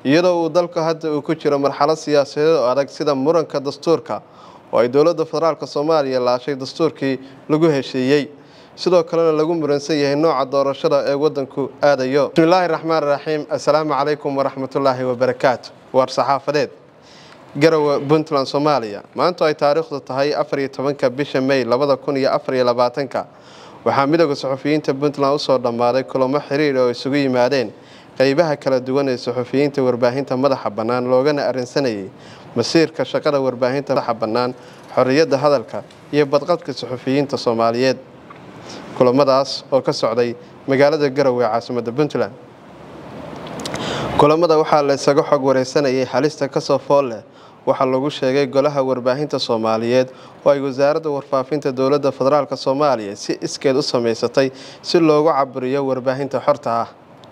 iyadoo uu dalku hadda uu ku jiro marxalad siyaasadeed oo adag sida muranka dastuurka oo ay dowladda federaalk soomaaliya laashay dastuurkii lagu heshiiyey sidoo kalena lagu muransan yahay nooca doorashada ee wadanku aadayo bismillaahi raxmaan raxiim assalaamu calaykum waraxmatullaahi wabarakaatu waar saxaafadeed garowe puntland soomaaliya maanta ay taariikhdu tahay afar iyo tobanka bisha may labada kun iyo afar iyo labaatanka waxaa midooda suxufiyiinta puntland usoo dhammaaday kulamo xiriir oo isugu yimaadeen qeybaha kala duwan ee suxufiyiinta warbaahinta madaxa bannaan loogana arrinsanayay masiirka shaqada warbaahinta madaxa bannaan xorriyadda hadalka iyo badqabka suxufiyiinta soomaaliyeed kulamadaas oo ka socday magaalada garowe ee caasimadda puntland kulamada waxaa la isaga xog wareysanayay halista kasoo fool leh waxaa lagu sheegay golaha warbaahinta soomaaliyeed oo ay wasaaradda warfaafinta dowladda federaalk soomaaliya si iskeed u samaysatay si loogu caburiyo warbaahinta xorta ah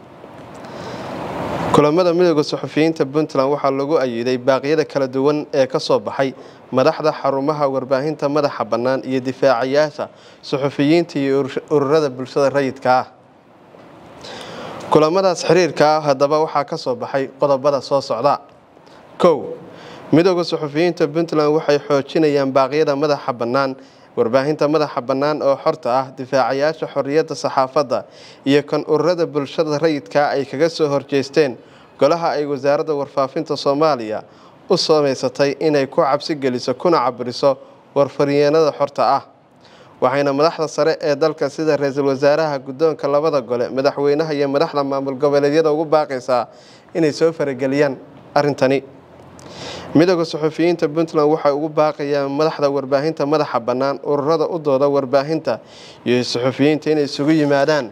kulamada midooda suxufiyiinta puntland waxaa lagu ayiday baaqyada kala duwan ee kasoo baxay madaxda xarumaha warbaahinta madaxa bannaan iyo difaacayaasha suxufiyiinta iyo ururada bulshada rayidka ah kulamadaas xiriirka ah haddaba waxaa ka soo baxay qodobada soo socda kow midooda suxufiyiinta puntland waxay xoojinayaan baaqyada madaxa bannaan warbaahinta madaxa bannaan oo xorta ah difaacayaasha xorriyadda saxaafadda iyo kan ururada bulshada rayidka ay kaga soo horjeesteen golaha ay wasaaradda warfaafinta soomaaliya u samaysatay inay ku cabsi geliso kuna caburiso warfaryeenada xorta ah waxayna madaxda sare ee dalka sida ra-iisul wasaaraha guddoonka labada gole madaxweynaha iyo madaxda maamul goboleedyada ugu baaqaysaa inay soo farageliyaan arrintani midooda suxufiyiinta puntland waxay ugu baaqayaan madaxda warbaahinta madaxa bannaan ururada u dooda warbaahinta iyo suxufiyiinta inay isugu yimaadaan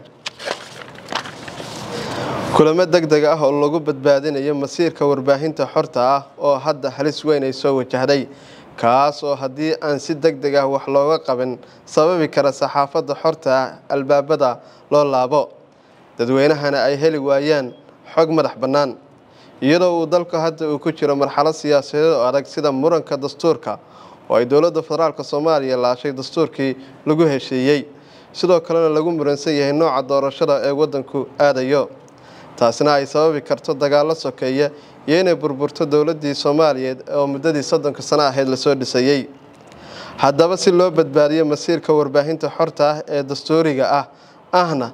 kulamo deg deg ah oo lagu badbaadinayo masiirka warbaahinta xorta ah oo hadda halis weyn ay soo wajahday kaas oo haddii aan si deg deg ah wax looga qaban sababi kara saxaafadda xorta ah albaabada loo laabo dadweynahana ay heli waayaan xog madax bannaan iyadoo uu dalku hadda uu ku jiro marxalad siyaasadeed oo adag sida muranka dastuurka oo ay dowladda federaalk soomaaliya laashay dastuurkii lagu heshiiyey sidoo kalena lagu muransan yahay nooca doorashada ee wadanku aadayo taasina ay sababi karto dagaallo sokeeya iyo inay burburto dowladii soomaaliyeed oo muddadii soddonka sano ahayd lasoo dhisayey haddaba si loo badbaadiyo masiirka warbaahinta xorta ah ee dastuuriga ah ahna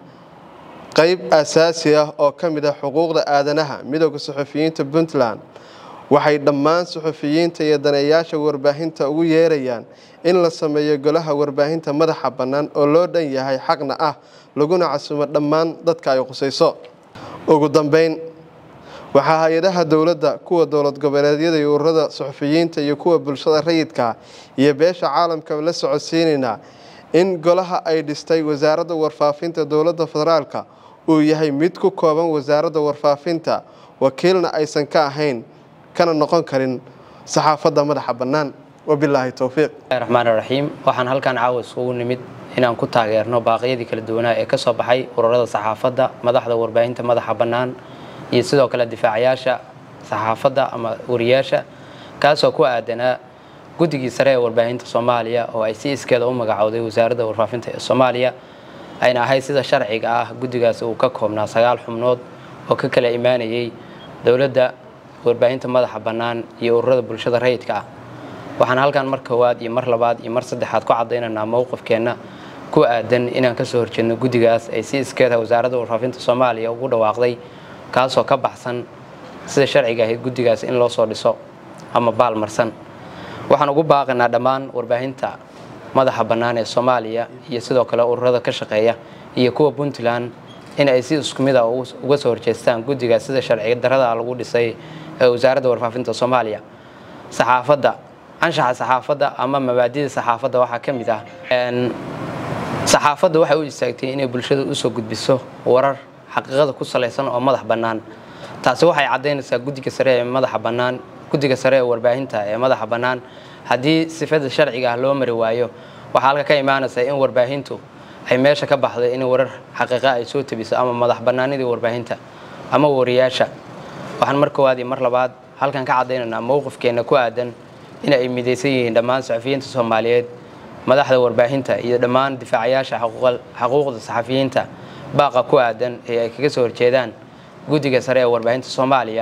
qeyb asaasi ah oo ka mid ah xuquuqda aadanaha midooda suxufiyiinta puntland waxay dhammaan suxufiyiinta iyo daneeyaasha warbaahinta ugu yeerayaan in la sameeyo golaha warbaahinta madaxa bannaan oo loo dhan yahay xaqna ah laguna casumo dhammaan dadka ay qusayso ugu dambeyn waxaa hay-adaha dowladda kuwa dowlad goboleedyada iyo ururada suxufiyiinta iyo kuwa bulshada rayidka iyo beesha caalamka la socodsiinaynaa in golaha ay dhistay wasaaradda warfaafinta dowladda federaalka uu yahay mid ku kooban wasaaradda warfaafinta wakiilna aysan ka ahayn kana noqon karin saxaafadda madaxa bannaan wabilaahi towfiiq raxmaan raxiim waxaan halkan caawa isugu nimid inaan ku taageerno baaqyadii kala duwanaa ee ka soo baxay ururada saxaafadda madaxda warbaahinta madaxa bannaan iyo sidoo kale difaacayaasha saxaafadda ama wariyaasha kaasoo ku aadanaa guddigii sare ee warbaahinta soomaaliya oo ay si iskeeda u magacowday wasaaradda warfaafinta ee soomaaliya ayna ahayd sida sharciga ah guddigaas uu ka koobnaa sagaal xubnood oo ka kala imaanayay dowladda warbaahinta madaxa bannaan iyo ururada bulshada rayidka ah waxaan halkan mar koowaad iyo mar labaad iyo mar saddexaad ku cadaynaynaa mowqifkeenna ku aadan inaan kasoo horjeedno guddigaas ay si iskeeda wasaaradda warfaafinta soomaaliya ugu dhawaaqday kaasoo ka baxsan sida sharciga ahayd guddigaas in loo soo dhiso ama baalmarsan waxaan ugu baaqaynaa dhammaan warbaahinta madaxa bannaan ee soomaaliya iyo sidoo kale ururada ka shaqeeya iyo kuwa puntland in ay si isku mid a uga soo horjeestaan guddigaas sida sharci darada lagu dhisay ee wasaaradda warfaafinta soomaaliya saxaafadda anshaxa saxaafadda ama mabaadida saxaafadda waxaa ka mid ah saxaafadda waxay u istaagtay inay bulshada usoo gudbiso warar xaqiiqada ku salaysan oo madax bannaan taasi waxay caddaynaysaa guddiga sare ee madaxa bannaan guddiga sare ee warbaahinta ee madaxa bannaan haddii sifada sharciga ah loo mari waayo waxaa halka ka imaanaysa in warbaahintu ay meesha ka baxdo in warar xaqiiqa ay soo tabiso ama madax bannaanidii warbaahinta ama wariyaasha waxaan mar koowaad iyo mar labaad halkan ka caddaynaynaa mowqifkeenna ku aadan in ay midaysan yihiin dhammaan saxafiyiinta soomaaliyeed madaxda warbaahinta iyo dhammaan difaacayaasha xaquuqda saxafiyiinta baaqa ku aadan ee ay kaga soo horjeedaan guddiga sare ee warbaahinta soomaaliya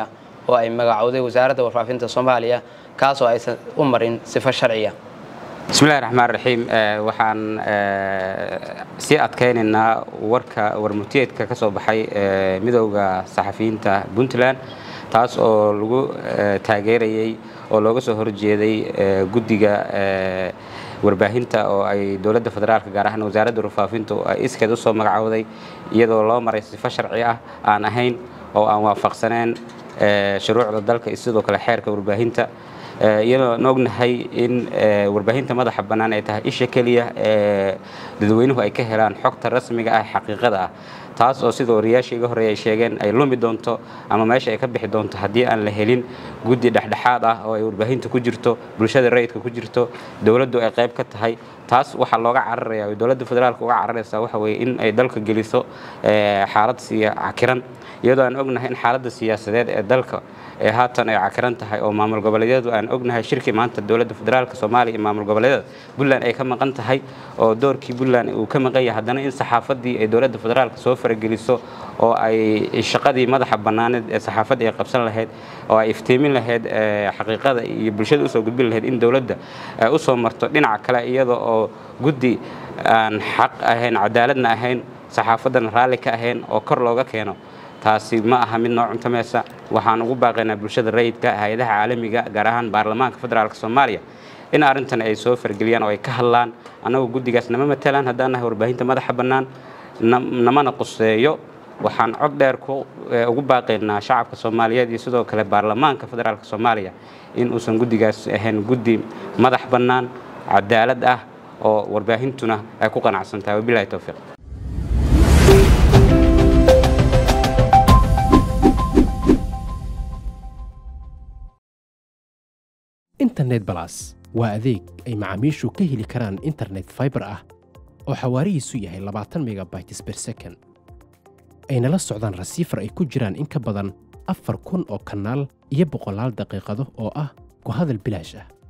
oo ay magacowday wasaaradda warfaafinta soomaaliya kaasoo aysan u marin sifo sharciya bismillahi raxmaan raxiim waxaan sii adkaynaynaa warka warmutiyeedka ka soo baxay midowda saxafiyiinta puntland taas oo lagu taageerayey oo looga soo horjeeday guddiga warbaahinta oo ay dowladda federaalka gaar ahaan wasaaradda warfaafinta ay iskeed u soo magacowday iyadoo loo maray sifo sharci ah aan ahayn oo aan waafaqsaneen shuruucda dalka iyo sidoo kale xeerka warbaahinta iyadoo aan ognahay in warbaahinta madaxa bannaan ay tahay isha keliya ee dadweynuhu ay ka helaan xogta rasmiga ah xaqiiqada ah taas oo sida wariyaashii iga horreeya ay sheegeen ay lumi doonto ama meesha ay ka bixi doonto haddii aan la helin guddi dhexdhexaad ah oo ay warbaahinta ku jirto bulshada rayidka ku jirto dowladdu ay qayb ka tahay taas waxaa looga cararaya oo dowladda federaalka uga cararaysaa waxa weeye in ay dalka geliso xaalad siya cakiran iyadoo aan ognahay in xaaladda siyaasadeed ee dalka ee haatan ay cakiran tahay oo maamul goboleedyadu aan ognahay shirkii maanta dowladda federaalka soomaaliya iyo maamul goboleedyada puntland ay ka maqan tahay oo doorkii puntland uu ka maqan yahay haddana in saxaafaddii ay dowladda federaalka soo farageliso oo ay shaqadii madaxa bannaaneed ee saxaafadda ay qabsan lahayd oo ay iftiimin lahayd xaqiiqada iyo bulshada usoo gudbin lahayd in dowladda usoo marto dhinaca kale iyada oo guddi aan xaq ahayn cadaaladna ahayn saxaafaddana raalli ka ahayn oo kor looga keeno taasi ma aha mid noo cuntamaysa waxaan ugu baaqaynaa bulshada rayidka hay-adaha caalamiga gaar ahaan baarlamaanka federaalk soomaaliya in arrintan ay soo fargeliyaan oo ay ka hadlaan annagu guddigaas nama matalaan haddaan nahay warbaahinta madaxa bannaan namana quseeyo waxaan cod dheer ugu baaqaynaa shacabka soomaaliyeed iyo sidoo kale baarlamaanka federaalk soomaaliya in uusan guddigaas ahayn guddi madax bannaan cadaalad ah oo warbaahintuna ay ku qanacsan tahay wabilahi towfiiq internet balas waa adeeg ay macaamiishu ka heli karaan internet faibar ah oo xawaarihiisu yahay labaatan megabytes ber second ayna la socdaan rasiifar ay ku jiraan in ka badan afar kun oo kanaal iyo boqolaal daqiiqado oo ah ku hadal bilaash ah